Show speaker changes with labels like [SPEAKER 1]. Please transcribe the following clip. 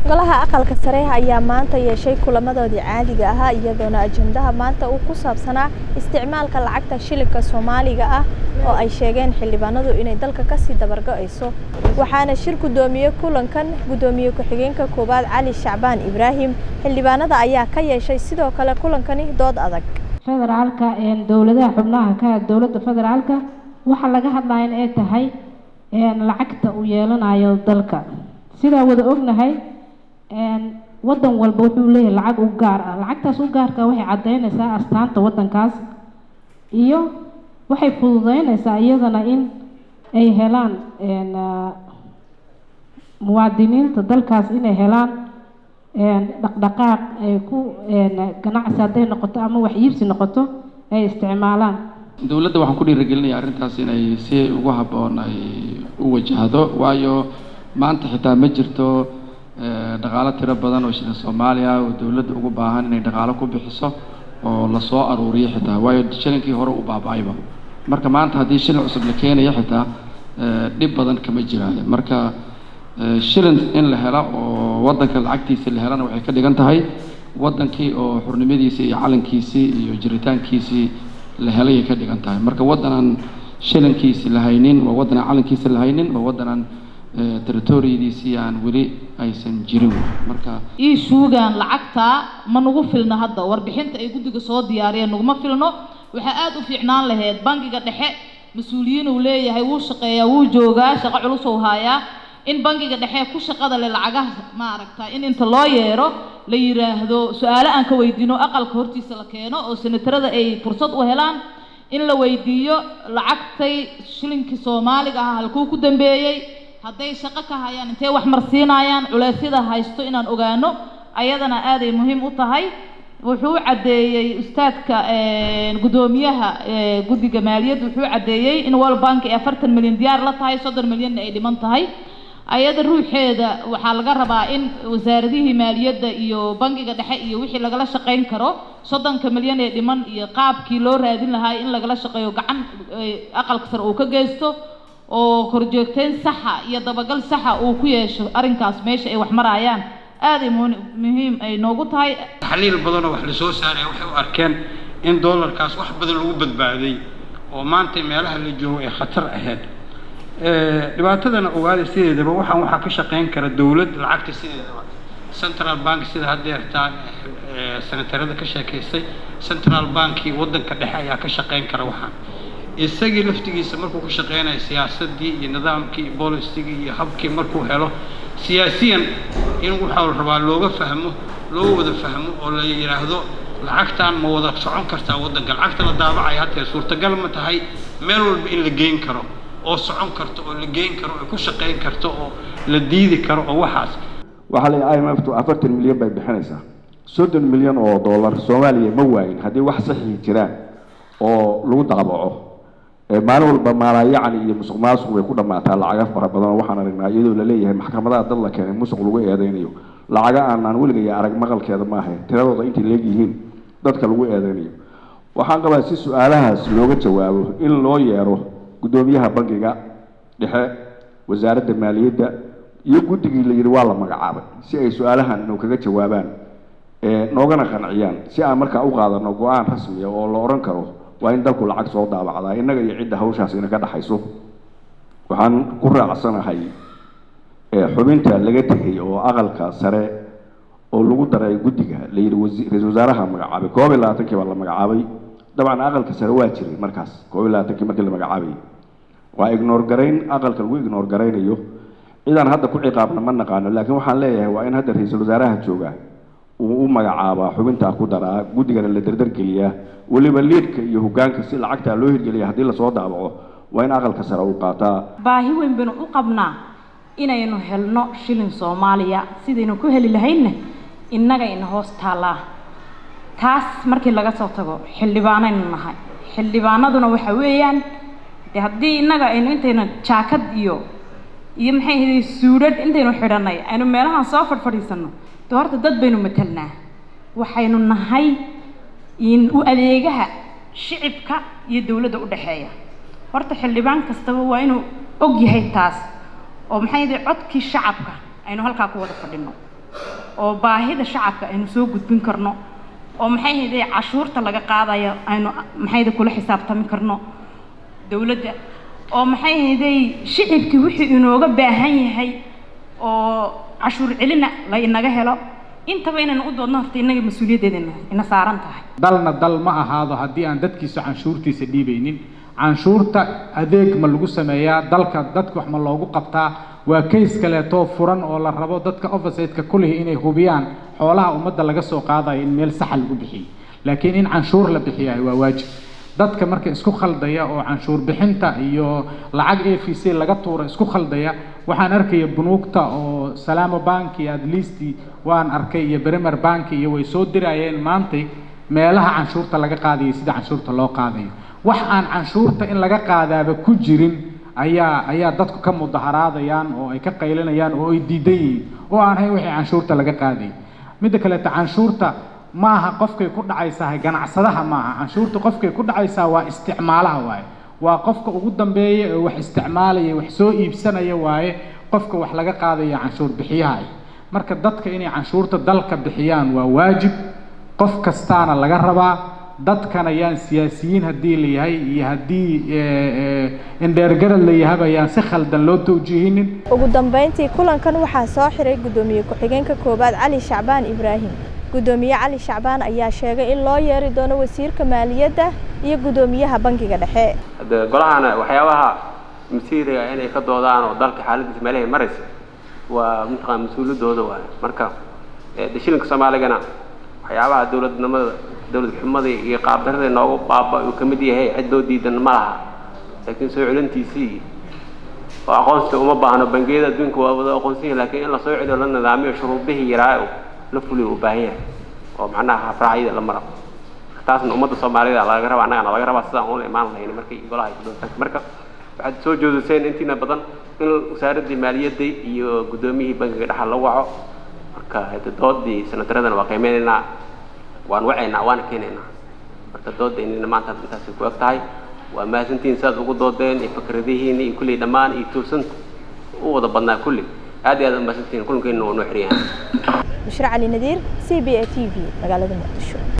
[SPEAKER 1] golaha aqalka sare ayaa maanta yeeshay kulamadoodii caadiga ahaa iyadoona ajendaha maanta uu ku saabsanaa isticmaalka lacagta shilinka soomaaliga ah oo ay sheegeen xildhibaanadu inay dalka kasii dabargo-ayso waxaana shir guddoomiyey kulankan guddoomiye ku-xigeenka koowaad cali shacbaan ibraahim xildhibaanada ayaa ka yeeshay sidoo kale kulankani dood adag
[SPEAKER 2] federaalka dowladaha xubnaha ka dowladda federaalka waxaa laga hadlaya in ay tahay lacagta uu yeelanayo dalka sidaa wada ognahay wadan walba wuxuu leeyahay lacag u gaar ah lacagtaas u gaarka waxay caddeynaysaa astaanta wadankaas iyo waxay fududeynaysaa iyadana in ay helaan muwaadiniinta dalkaas inay helaan dhaqdhaqaaq ay ku ganacsi hadday noqoto ama wax iibsi noqoto ay isticmaalaan
[SPEAKER 3] dowladda waxaan ku dhiirigelinaya arrintaas inay si ugu habboon ay u wajahdo waayo maanta xitaa ma jirto dhaqaalo tiro badan oo shilin soomaaliya oo dowladda ugu baahan inay dhaqaalo ku bixiso oo lasoo aruuriyo xitaa waayo shilinkii hore u baaba-ayba marka maanta haddii shilin cusub la keenayo xitaa dhib badan kama jiraayo marka shilin in la helo oo waddanka lacagtiisa la helana waxay ka dhigan tahay waddankii oo xurnimadiisii iyo calankiisii iyo jiritaankiisii la helayay ka dhigan tahay marka waddanaan shilinkiisi la haynin waa waddanaan calankiisa la haynin waa waddanaan territoriyadiisii aan weli aysan jirin marka
[SPEAKER 4] ii shuugaan lacagtaa ma nagu filno hadda warbixinta ay guddiga soo diyaariyeen naguma filno waxaa aada u fiicnaan lahayd bangiga dhexe mas-uuliyiin uu leeyahay wuu shaqeeyaa wuu joogaa shaqo culus uu haayaa in bangiga dhexe ku shaqada leh lacagaha maaragta in inta loo yeero la yiraahdo su-aalo aan ka weydiino aqalka hortiisa la keeno oo senatarada ay fursad u helaan in la weydiiyo lacagtay shilinkii soomaaliga ah halkuu ku dambeeyey hadday shaqo ka hayaan intee wax marsiinayaan culeysyada haysto inaan ogaano ayadana aaday muhiim u tahay wuxuu caddeeyey ustaadka guddoomiyaha guddiga maaliyadda wuxuu caddeeyey in world bank ay afartan milyan diyaar la tahay soddon milyanna ay dhiman tahay ayada ruuxeeda waxaa laga rabaa in wasaaradihii maaliyadda iyo bangiga dhexe iyo wixii lagala shaqayn karo soddonka milyan ee dhiman iyo qaabkii loo raadin lahaa in lagala shaqeeyo gacan aqalka sare uu ka geysto oo korjoogteyn saxa iyo dabagal saxa uu ku yeesho arrinkaas meesha ay wax marayaan aaday muhiim ay noogu tahay
[SPEAKER 5] taxliil badanoo wax lasoo saaraya waxay u arkeen in doolarkaas wax badan lagu badbaaday oo maanta meelaha la joogo ay khatar ahayd dhibaatadana ogaada sideedaba waxaan waxaa ka shaqayn kara dowlad lacagta sideedaba central bank sida haddeertaa senatarada ka sheekaystay central banki waddanka dhexe ayaa ka shaqayn kara waxaan isagii laftigiisa markuu ka shaqeynayo siyaasadii iyo nidaamkii iyo bolisigii iyo habkii markuu helo siyaasiyan in waxaa la rabaa looga fahmo loo wada fahmo oo la yidhaahdo lacagtan ma wada socon kartaa waddanka lacagta la daabacaya hatee suurtagal ma tahay meel walba in la geyn karo oo socon karto oo la geyn karo oo ku shaqayn karto oo la diidi karo oo waxaas
[SPEAKER 6] waxaa la i m f tu afartan milyan bay bixinaysaa soddon milyan oo dollar soomaaliya ma waayin haddii wax saxii jiraan oo lagu daabaco maalin walba maalaayacni iyo musuq maasuq way ku dhammaataa lacaga fara badan oo waxaan aragnaa iyadoo laleeyahay maxkamadaha dad la keenay musuq lagu eedeynayo lacaga aanaan weligaya arag maqalkeeda maahayn tiradooda intay leegyihiin dadka lagu eedeynayo waxaan qabaa si su-aalahaas looga jawaabo in loo yeero guddoomiyaha bangiga dhexe wasaaradda maaliyadda iyo guddigii la yidhi waa la magacaabay si ay su-aalahan inuu kaga jawaabaan noogana qanciyaan si aan markaa u qaadano go-aan rasmiya oo la odhan karo waa in dalku lacag soo daabacdaa innaga iyo cidda hawshaas ina ka dhexayso waxaan ku raacsanahay xubinta laga tegay oo aqalka sare oo lagu daray guddiga la yidhi ra-isul wasaaraha magacaabay koob iyo labaatankii baa la magacaabay dabcan aqalka sare waa jiray markaas koob iyo labaatankii markii la magacaabayay waa ignoor garayn aqalka lagu ignoor garaynayo cidaan hadda ku ciqaabna ma naqaano laakiin waxaan leeyahay waa in hadda ra-iisul wasaaraha jooga uu u magacaabaa xubintaa ku daraa guddigana la dardargeliyaa weliba liidka iyo hogaanka si lacagtaa loo hirgeliya haddii lasoo daabaco waa in aqalka sare uu qaataa
[SPEAKER 7] baahi weyn baynu u qabnaa inaynu helno shilin soomaaliya sidaynu ku heli lahaynna innaga ina hoos taallaa taas markii laga soo tago xildhibaanaynu nahay xildhibaanaduna waxa weeyaan de haddii innaga aynu intaynu jaakad iyo iyo maxay ahayd suudhadh intaynu xidhanay aynu meelahan soo fadhfadhiisanno de horta dad baynu matelnaa waxaynu nahay in u adeegaha shicibka iyo dowladda u dhexeeya horta xildhibaan kastaba waa inuu og yahay taas oo maxay ahayd codkii shacabka aynu halkaa ku wada fadhino oo baahida shacabka aynu soo gudbin karno oo maxay hayday cashuurta laga qaadayo aynu maxayda kula xisaabtami karno dowladda oo maxay hayday shicibkii wixii inooga baahan yahay oo cashuur celina la inaga helo intaba inaynu u doodno horta innaga mas-uuliyaddeeda ina saaran tahay
[SPEAKER 8] dalna dal ma ahaado haddii aan dadkiisa canshuurtiisa dhiibaynin canshuurta adeeg ma lagu sameeyaa dalka dadka wax ma loogu qabtaa waa kays kaleetoo furan oo la rabo dadka officeteka kulihi inay hubiyaan xoolaha ummadda laga soo qaadayo in meel saxa lagu bixiyo laakiin in canshuur la bixiyahay waa waajib dadka marka isku khaldaya oo canshuur bixinta iyo lacag a v c laga tuura isku khaldaya waxaan arkaya bunuugta oo salaamo banki at least waan arkay iyo bremer banki iyo way soo dirayeen maantay meelaha canshuurta laga qaadayo sida canshuurta loo qaadayo wax aan canshuurta in laga qaadaaba ku jirin ayaa ayaa dadku ka mudaharaadayaan oo ay ka qaylinayaan oo ay diidan yihiin oo aan hayn wixii canshuurta laga qaadayay midda kaleeta canshuurta maaha qofkay ku dhacaysaa ganacsadaha maaha canshuurta qofkay ku dhacaysaa waa isticmaalaha waaye waa qofka ugu dambeeya ee wax isticmaalaya wax soo iibsanaya waaye qofka wax laga qaadaya canshuur bixiyaha marka dadka inay canshuurta dalka bixiyaan waa waajib qof kastaana laga rabaa dadkan ayaan siyaasiyiin haddii la yahay iyo haddii indheergarad la yahaba ayaan si khaldan loo tawjiihinin
[SPEAKER 1] ugu dambeyntii kulankan waxaa soo xiray guddoomiye ku-xigeenka koowaad cali shacbaan ibraahim guddoomiye cali shacbaan ayaa sheegay in loo yeeri doono wasiirka maaliyadda iyo guddoomiyaha bankiga dhexe
[SPEAKER 9] hade golahana waxyaabaha masiiriga inay ka doodaan oo dalka xaaladiisa meelahay maraysa waa mataqaan mas-uuliyadooda waay marka de shilinka soomaaligana waxyaabaha dowladnimada dowlad xumada iyo qaabdarada noogu baaba uu kamid yahay cid loo diidan ma laha laakiin soo celintiisii oo aqoonsiga uma baahno bangiyada adduunka waa wada aqoonsan yahin lakiin in la soo celiyo la nidaamiyo shuruudihii yaraa la fuliyo u baahan yahay oo macnaha hafraacyada la maro taasna ummadda soomaalida laga rabaa annagana laga rabaa sidaan una imaan lahayn markay golaha ay kudonta marka waxaad soo joodiseen intiina badan in wasaaraddii maaliyadda iyo guddoomiyihii bankiga dhexa la waco marka hade doodii sanataradana waa qiimeynaynaa waan wacaynaa waana keenaynaa marka doodaynina maanta intaasay ku eg tahay waa mahadsantihiin sidaad ugu doodeen iyo fikradihiina iyo kulley dhammaan iyo tuusanta u wada badnaa kulli aad iyo aad u mahadsantihiin kulankeena waa noo xiran yahay
[SPEAKER 1] bushra cali nadiir c b a t v magaalada muqdisho